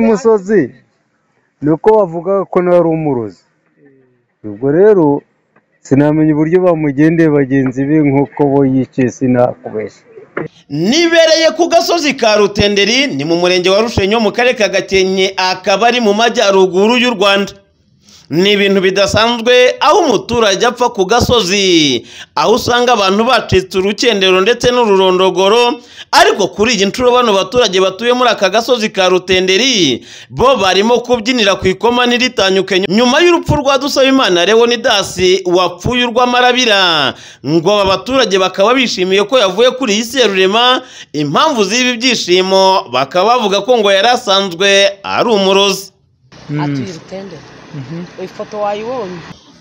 musozi ni uko bavugaga ko nawe ari umurozi ubwo rero sinamenya uburyo bamugendeye bagenzi be nk'uko bo yiciye sinakubeshya nibereye ku gasozi ka rutenderi ni mu murenge wa rushenyo mu karere ka gakenke akaba ari mu majyaruguru y'u rwanda ni ibintu bidasanzwe aho umuturage apfa ku gasozi aho usanga abantu bacitse urukendero ndetse n'ururondogoro ariko kuri iyi nshuro bano baturage batuye muri aka gasozi ka rutenderi bo barimo kubyinira ku ikoma n'iritanyuke nyuma y'urupfu rwa dusabimana leonidasi wapfuye urw'amarabira ngo aba baturage bakaba bishimiye ko yavuye kuri iyi serurema impamvu z'ibi byishimo bakaba bavuga ko ngo yari asanzwe ari umurozi atuye urutendero ifoto wayibonye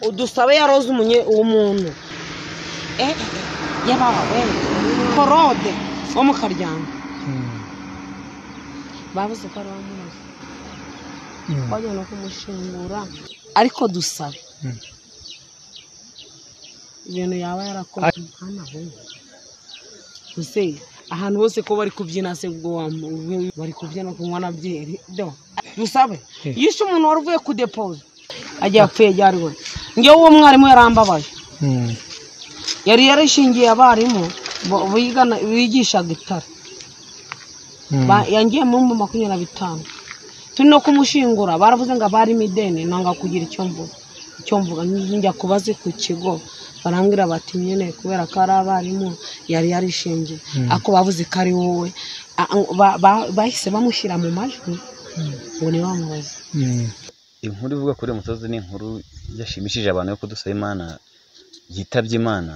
udusabe yaroze umunye uwo muntu eh yabaha we forode wo mu karyamo babuze ko ari uwamuroze bajya no kumushingura ariko dusabe ibintu yaba yarakoze mwana we use ahantu hose ko bari kubyina se ubwo wamu- bari kubyina kunywa na byeri do dusabe yishe umuntu wari uvuye kudepoza agiye apfuye ryari we ngewe uwo mwarimu yarambabaye yari yarishingiye abarimu bo- bigana bigishaga itara Ba- yangiye mu bihumbi makumyabiri na bitanu turi no kumushingura baravuze ngo abarimo ideni nanga kugira icyo mvuga icyo mvuga nj- njya kubazi ku kigo barambwira bati nyine kubera ko ari abarimu yari yarishingiye ako bavuze ko ari wowe A- ba- ba- bahise bamushyira mu majwi ngo ntibamubaze inkuru ivuga kuri uyu musozi ni inkuru yashimishije abantu yo kudusaba imana yitabye imana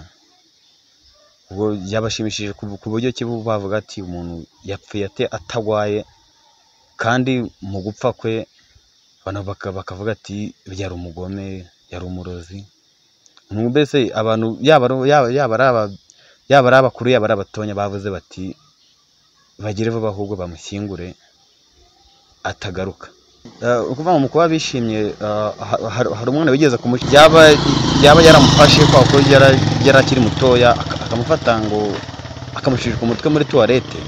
ubwo yabashimishije ku ku buryo ki bo bavuga ati umuntu yapfuye ate atagwaye kandi mu gupfa kwe abantu baka- bakavuga ati yari umugome yari umurozi Umuntu mbese abantu yaba ari- yaba yaba ari aba- yaba ari abakuru yaba ari abatonya bavuze bati bagire vuba ahubwo bamushyingure atagaruka Eh, ukuvuga ngo mu kuba bishimye eh, ha- ha- hari umwana wigeze kumushyira yaba yaba yaramufashe kwa kuko yara- yari akiri mutoya aka- akamufata ngo akamushyirira ku mutwe muri tuwarete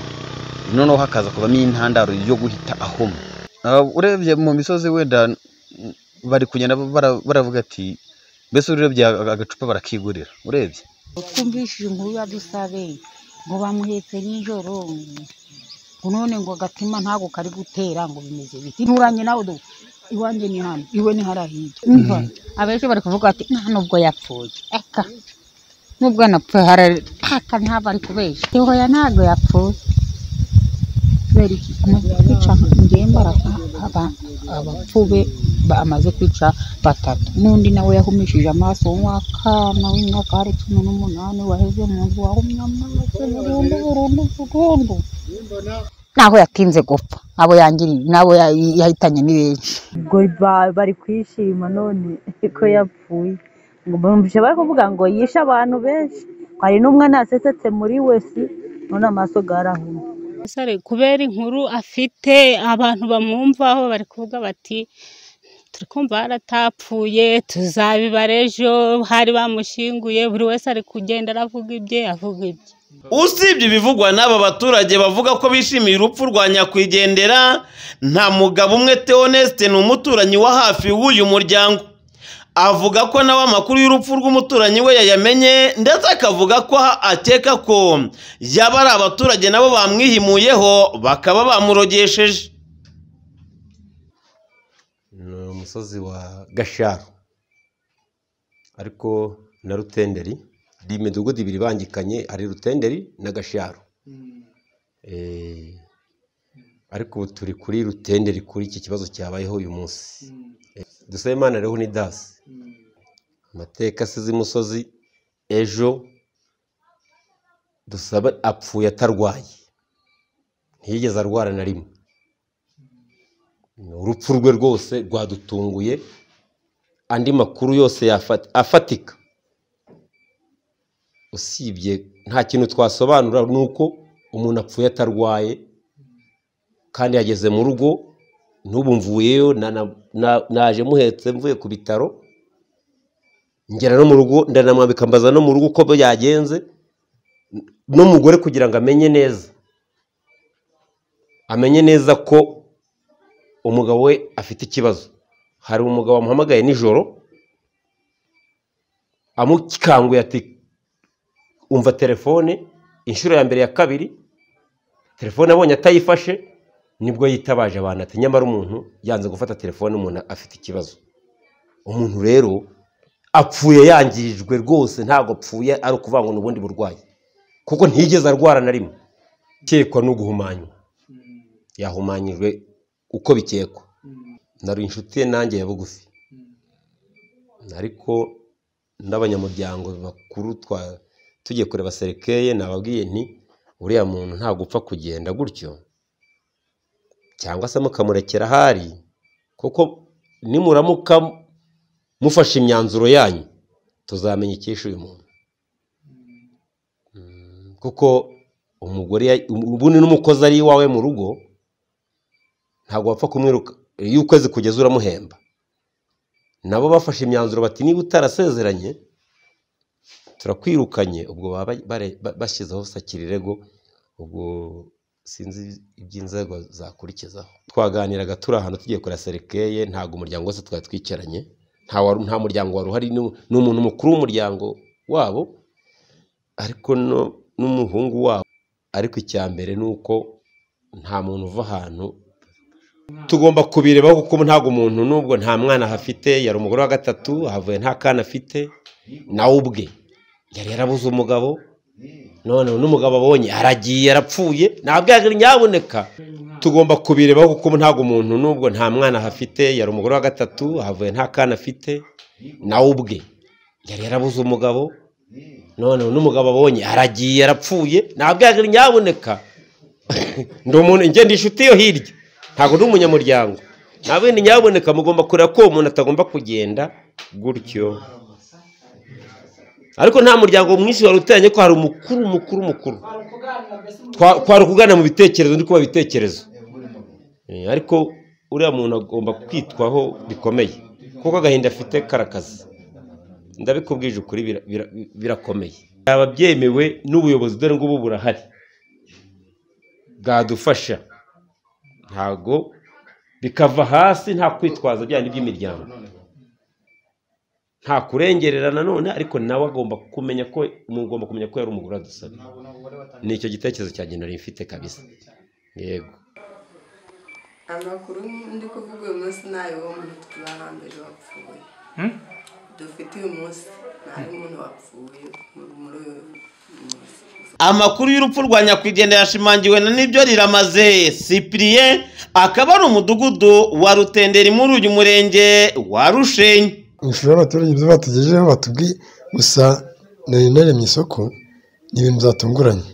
noneho hakaza kuvamo intandaro yo guhita ahoma Eh, urebye mu misozi wenda mm, bari kugenda bara- baravuga ati mbese urebye aga- agacupa barakigurira urebye twumvishije inkuru ya dusabe ngo bamuhetse nijoro ngo none ngo agatima ntago kari gutera ngo bimeze biti nturanye nawe do iwanjye ni hano iwe ni hariya hirya umva abenshi bari kuvuga bati nta nubwo yapfuye eka nubwo yanapfuye harari aka ntabwo ari kubeshya ihoya ntabwo yapfuye kubera iki amaze kwica ngemba abapfube bamaze kwica batatu n'undi nawe yahumishije amaso w'akana w'imyaka cumi n'umunani waheze mu nzu wahumye amaso burundu burundu burundu naho yatinze gupfa nabo yangiriye nabo ya- yahitanye ni benshi ubwo ba- bari kwishima none ko yapfuye ngo bumvise bari kuvuga ngo yishe abantu benshi hari n'umwe nasesetse muri wesi none amaso garahuma umusore kubera inkuru afite abantu bamwumvaho bari kuvuga bati turi kumva yaratapfuye tuzabibara ejo hari bamushinguye buri wese ari kugenda aravuga ibye avuga ibye usibye ibivugwa n'aba baturage bavuga ko bishimiye urupfu rwa nyakwigendera nta mugabo umwe teonesite ni umuturanyi wa hafi w'uyu muryango avuga ko nawe amakuru y'urupfu rw'umuturanyi we yayamenye ndetse akavuga ko ha- akeka ko yaba ari abaturage nabo bamwihimuyeho bakaba bamurogesheje ni umusozi wa gasharo ariko na rutenderi hari imidugudu ibiri ibangikanye hari rutenderi na gasharo Eh, ariko ubu turi kuri rutenderi kuri iki kibazo cyabayeho uyu munsi Eh, dusabe imana rero ni dasi amateka asize imusozi ejo dusabe apfuye atarwaye ntiyigeze arwara na rimwe urupfu rwe rwose rwadutunguye andi makuru yose yafa- afatika usibye nta kintu twasobanura ni uko umuntu apfuye atarwaye kandi yageze mu rugo n'ubu mvuyeyo na- na- na- naje muhetse mvuye ku bitaro ngera no mu rugo ndanamwambika mbaza no mu rugo uko yagenze n'umugore kugira ngo amenye neza amenye neza ko umugabo we afite ikibazo hari umugabo wamuhamagaye nijoro amukanguye ati umva telefone inshuro ya mbere ya kabiri telefone abonye atayifashe nibwo yitabaje abantu ati nyamara umuntu yanze gufata telefone umuntu afite ikibazo umuntu rero apfuye yangirijwe rwose ntabwo apfuye ari ukuvuga ngo ni ubundi burwayi kuko ntiyigeze arwara na rimwe ukekwa no guhumanywa yahumanyijwe uko bikekwa nari inshuti ye nanjye ya bugufi ariko n'abanyamuryango bakuru twa tugiye kureba serikeye nababwiye nti uriya muntu ntabwo upfa kugenda gutyo cyangwa se mukamurekera ahari kuko nimuramuka mufashe imyanzuro yanyu tuzamenya icyishe uyu muntu Mm, kuko umugore ya- um- ubundi n'umukozi ari iwawe mu rugo ntabwo wapfa kumwiruka iyo ukwezi kugeza uramuhemba nabo bafashe imyanzuro bati niba utarasezeranye turakwirukanye ubwo baba bare- ba- bashyizeho sakirirego ubwo sinzi iby'inzego zakurikizaho twaganiraga turi ahantu tugiye kureba serikeye ntabwo umuryango wose twari twicaranye nta wari- nta muryango wari uhari ni ni umuntu mukuru w'umuryango wabo ariko no- n'umuhungu wabo ariko icya mbere ni uko nta muntu uva ahantu tugomba kubireba kuko ntabwo umuntu n'ubwo nta mwana ahafite yari umugore wa gatatu ahavuye nta kana afite nawe ubwe yari yarabuze umugabo none n'umugabo abonye aragiye yarapfuye ntabwo nyaboneka tugomba kubireba kuko ntabwo umuntu n'ubwo nta mwana ahafite yari umugore wa gatatu ahavuye nta kana afite nawe ubwe yari yarabuze umugabo none n'umugabo abonye aragiye yarapfuye ntabwo nyaboneka ndi umuntu ngenda inshuti yo hirya ntabwo ndi umunyamuryango ntabwo ndi nyaboneka mugomba kureba ko uwo muntu atagomba kugenda gutyo ariko nta muryango mwinshi wari uteranye ko hari umukuru mukuru mukuru Twa- twari ukugana mu bitekerezo ndi kuba ibitekerezo Eh, ariko uriya muntu agomba kwitwaho bikomeye kuko agahinda afite karakazi ndabikubwije ukuri bira- bira- birakomeye byaba byemewe n'ubuyobozi dore ngubu burahari bwadufasha ntago bikava hasi nta kwitwaza byandi by'imiryango nta kurengerera nanone ariko nawe agomba kumenya ko mugomba kumenya ko yari umugore adusaba ni icyo gitekerezo cyanjye nari mfite kabisa yego amakuru ndi kuvuga uyu munsi ni ay'uwo muntu tubahambije wapfuye dufite uyu munsi ni ay'umuntu wapfuye muri muri uyu munsi amakuru y'urupfu rwa nyakwigendera yashimangiwe na nibyo riramaze sipiriye akaba ari umudugudu wa rutenderi muri uyu murenge wa rushenyi ushobora abaturage ibyo batugejejeho batubwiye gusa nari naremye isoko ni ibintu byatunguranye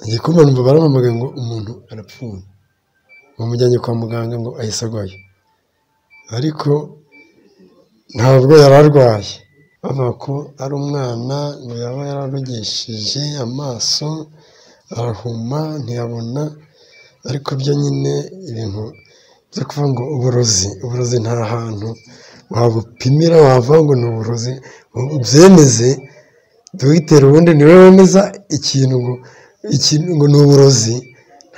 igikoma numva baramamaga ngo umuntu arapfuye bamujyanye kwa muganga ngo ahise arwaye ariko ntabwo yari arwaye bavuga ko ari umwana ngo yaba yararogeshije amaso arahuma ntiyabona ariko byo nyine ibintu byo kuvuga ngo uburozi uburozi nta hantu wabupimira wavuga ngo ni uburozi ubyemeze dogiteri ubundi niwe wemeza ikintu ngo ikintu ngo ni uburozi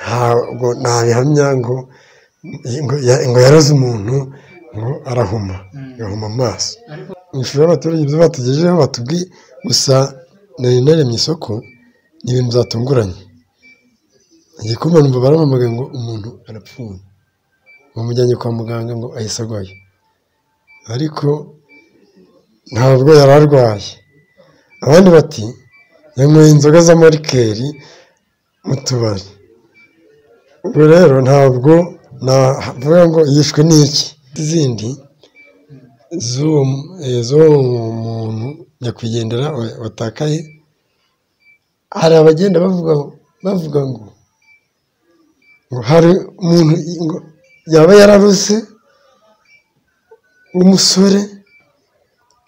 ntabwo ntabihamya ngo ngo ya- ngo yaraze umuntu ngo arahuma agahuma amaso ishusho y'abaturage ibyo batugejejeho batubwiye gusa nari naremye isoko ni ibintu byatunguranye igikoma numva baramamaga ngo umuntu arapfuye bamujyanye kwa muganga ngo ahise arwaye ariko ntabwo yari arwaye abandi bati yanyweye inzoga z'amarikeri mu tubari ubwo rero ntabwo navuga ngo yishwe n'iki izindi z'uwo mu- eh, z'uwo muntu nyakwigendera wa- watakaye hari abagenda bavuga bavuga ngo ngo hari umuntu ngo yaba yararuse umusore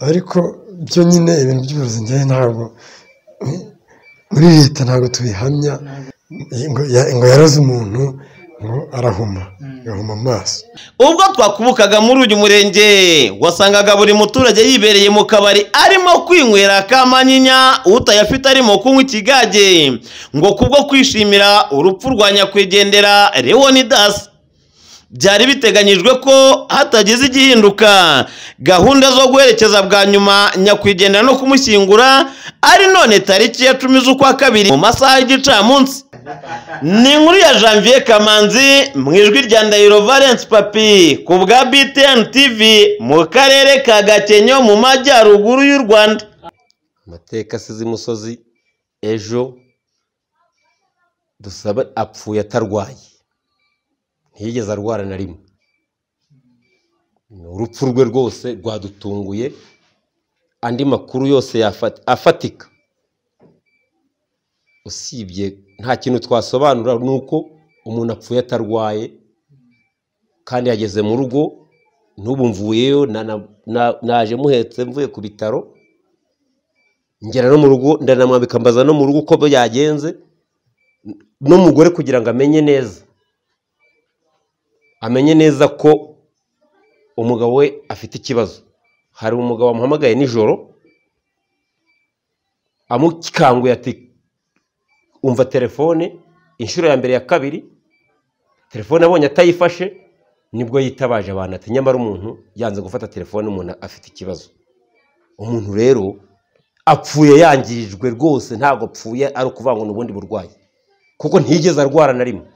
ariko byo nyine ibintu by'uburozi njyewe ntabwo muri leta ntabwo tubihamya ngo ya- ngo yaraze umuntu ngo arahuma agahuma amaso ubwo twakubukaga muri uyu murenge wasangaga buri muturage yibereye mu kabari arimo kwinywera akamanyinya utayafite arimo kunywa ikigage ngo kubwo kwishimira urupfu rwa nyakwigendera leonidas byari biteganyijwe ko hatagize igihinduka gahunda zo guherekeza bwa nyuma nyakwigendera no kumushyingura ari none tariki ya cumi z'ukwa kabiri mu masaha y'igicamunsi ni inkuru ya janvier kamanzi mu ijwi rya ndahiro valence papi ku bwa btn tv mu karere ka gakenyo mu majyaruguru y'u rwanda amateka asize imusozi ejo dusabe apfuye atarwaye ntiyigeze arwara na rimwe Ni urupfu rwe rwose rwadutunguye andi makuru yose yafati- afatika usibye nta kintu twasobanura ni uko umuntu apfuye atarwaye kandi yageze mu rugo n'ubu mvuyeyo na- na- na- naje muhetse mvuye ku bitaro ngera no mu rugo ndanamwambika mbaza no mu rugo uko byagenze n'umugore kugira ngo amenye neza amenye neza ko umugabo we afite ikibazo hari umugabo wamuhamagaye nijoro amukanguye ati umva telefone inshuro ya mbere ya kabiri telefone abonye atayifashe nibwo yitabaje abantu ati nyamara umuntu yanze gufata telefone umuntu afite ikibazo umuntu rero apfuye yangirijwe rwose ntabwo apfuye ari ukuvuga ngo ni ubundi burwayi kuko ntiyigeze arwara na rimwe